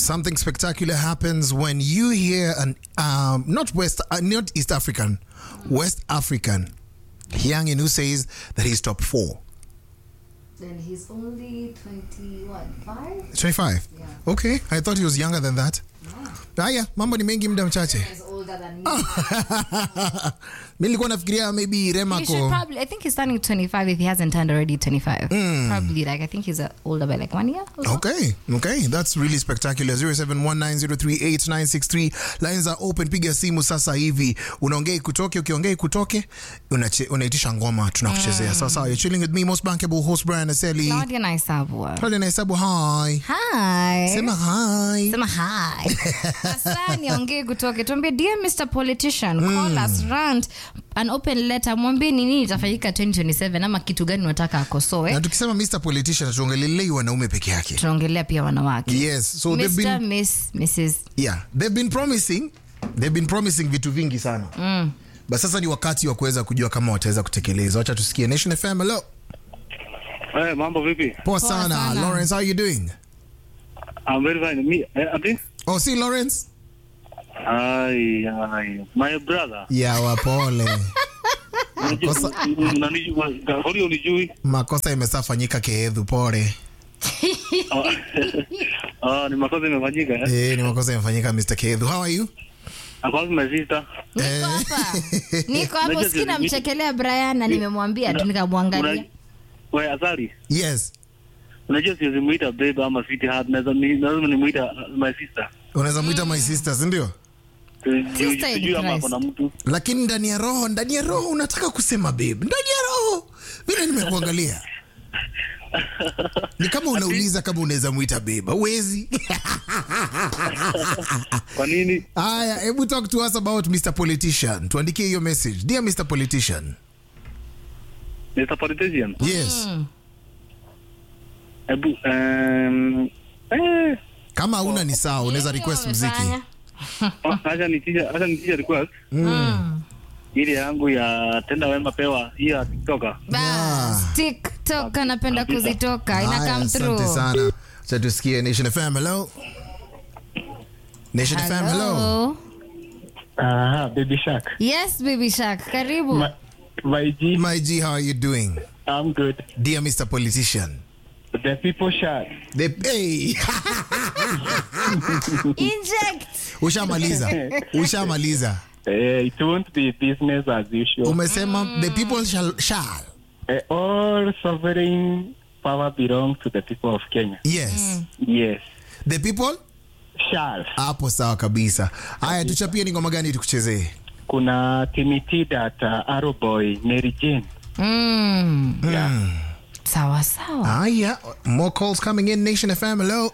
Something spectacular happens when you hear an um, not West, uh, not East African, West African youngin who says that he's top four. Then he's only 21, 5? 25. Yeah. Okay, I thought he was younger than that. Haya, mambo ni mengi muda mchache. He's older than me. Mi nilikuwa nafikiria maybe Rema He should ko probably, I think he's turning 25 if he hasn't turned already 25. Probably, like, I think he's uh, older by like one year. Or so. Okay, okay, that's really spectacular. 0719038963 lines are open. Piga simu sasa hivi, unaongea ikutoke, ukiongea ikutoke, unache- unaitisha ngoma, tunakuchezea. Sawa sawa, you're chilling with me, most bankable host Brian Aseli. Claudia Naisabwa. Pale nahesabu hi. Hi. Sema hi. Sema hi. Sasa niongee kutoke. Tuambie dear Mr. Politician, call us rant an open letter mwambie ni nini itafanyika 2027 ama kitu gani unataka akosoe. Na tukisema Mr. Politician tuongelelei wanaume peke yake. Tunaongelea pia wanawake. Yes, so they've Mr. been Miss, Mrs. yeah, they've been promising they've been promising vitu vingi sana. Mm. But sasa ni wakati wa kuweza kujua kama wataweza kutekeleza. Wacha tusikie Nation FM. Hello. Eh, mambo vipi? Poa Poa sana. sana. Lawrence, how you doing? I'm very fine. Me, eh, ati? Oh, si Lawrence? Ai, ai. My brother. Ya wapole. Makosa, Unanijua, holi unijui? makosa imesafanyika keedhu, pole. Ah, ni makosa imefanyika eh? Eh, ni makosa imefanyika Mr. Keedhu. How are you? Akwanza my sister. Niko hapa. Niko hapo Unajua sikina zile- mchekelea Brian na nimemwambia tu nikamwangalia. Una- We Azari, Yes. unajua siwezi muita babe ama sweetheart, naweza ni- lazima nimuita uh, my sister. Unaweza muita my sister, si ndio? Sijui- Sister in Sijui ama Christ. kuna mtu. Lakini ndani ya roho, ndani ya roho unataka kusema babe. Ndani ya roho. Vile nimekuangalia. Ni kama unauliza kama unaweza muita babe. Huwezi. Kwa nini? Aya, hebu talk to us about Mr. Politician. Tuandikie hiyo message. Dear Mr. Politician. Mr. Politician. Yes. Ebu, um, eh, Kama hauna ni sawa, unaweza request muziki. Wamefanya. acha nitisha, acha nitisha request. Ile yangu ya tenda wema pewa, hii ya TikToker. Bas, TikTok anapenda kuzitoka. Ina Aya, come asante through. sana. Acha tusikie Nation FM. Hello. Nation FM. Hello. Hello. Aha, Baby Shark. Yes, baby shark. Karibu. My, my G, My G, how are you doing? I'm good. Dear Mr. Politician. The people shark. The, hey. Inject. Ushamaliza. Ushamaliza. Uh, it won't be business as usual. Umesema the people shall shall. Uh, all sovereign power belongs to the people of Kenya. Yes. Yes. The people Shall. hapo sawa kabisa. Haya tuchapie ni ngoma gani tukuchezee? Kuna Timothy that uh, Arrow Boy, Mary Jane. Mm. Yeah. Sawa sawa. Haya, more calls coming in Nation FM. Hello.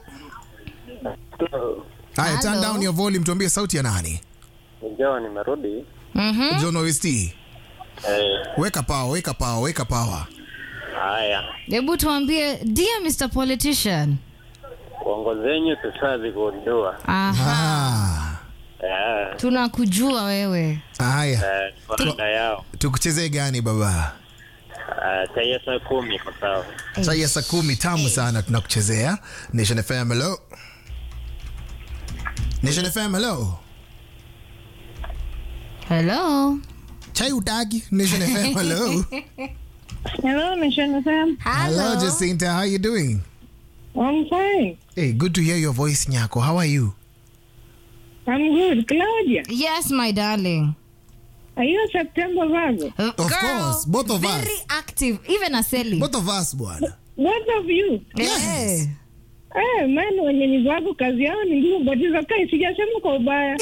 Haya, turn Hello. down your volume tuambie sauti ya nani? Ndio, nimerudi. Mhm. John OST. Eh, Weka power, weka power, weka power. haya, Hebu tuambie dear Mr. Politician. uongozi wenyu tusazi kujua. Aha. Ah. Eh, Tunakujua wewe. Haya, eh, faida yao. tukuchezee gani baba? Eh, Taiya saa kumi kwa sawa. Chai ya saa kumi tamu sana tunakuchezea. Nation FM, hello. Nation FM, hello. Hello. Chai utaki? Nation FM, hello. Hello, Nation FM. Hello, Jacinta, how you doing? I'm fine. Hey, good to hear your voice, Nyako. How are you? I'm good. Claudia, Yes, my darling. are you a September Virgo? Of course, both of us. Very active, even Aseli. Both of us, bwana. Both of you. Yes. Eh, man, wenye ni Virgo kazi yao ni ngumu, but it's okay. Sijasema kwa ubaya.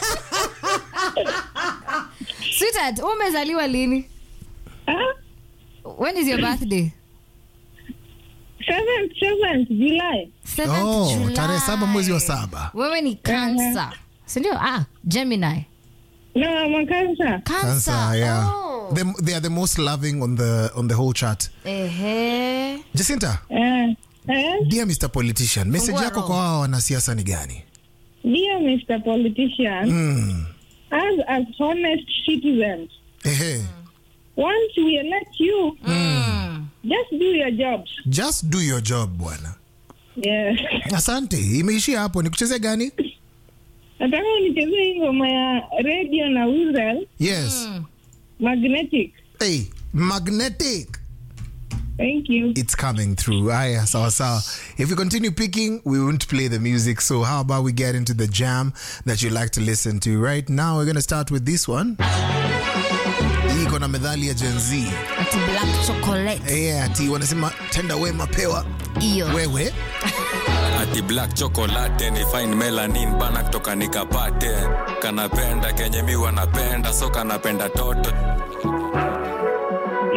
Sweetheart, wewe umezaliwa lini? Ah, When is your birthday? seventh, seventh July. 7th Oh, July. tarehe saba mwezi wa saba. Wewe ni Cancer. Si ndio? Ah, Gemini. No, I'm a Cancer. Cancer. Cancer, yeah. Oh. They, they are the most loving on the on the whole chart. Ehe. Jacinta, Eh, eh, dear Mr. Politician, message Fungua yako roho. kwa hawa wanasiasa ni gani? dear Mr. Politician, Mm. as as honest citizens, Ehe. once we elect you, Mm. just do your jobs. Just do your job bwana. Yeah. asante imeishia hapo nikuchezee gani Nataka unichezee hii ngoma ya radio na Uzel yes magnetic. hey, magnetic Thank you. it's coming through aya sawa sawa if you continue picking we won't play the music so how about we get into the jam that you like to listen to right now we're going to start with this one hii iko na medhali ya Gen Z ati black chocolate yeah, ati wanasema tenda wema pewa hiyo wewe ati black chocolate ni fine melanin bana kutoka nikapate kanapenda kenye mi wanapenda so kanapenda toto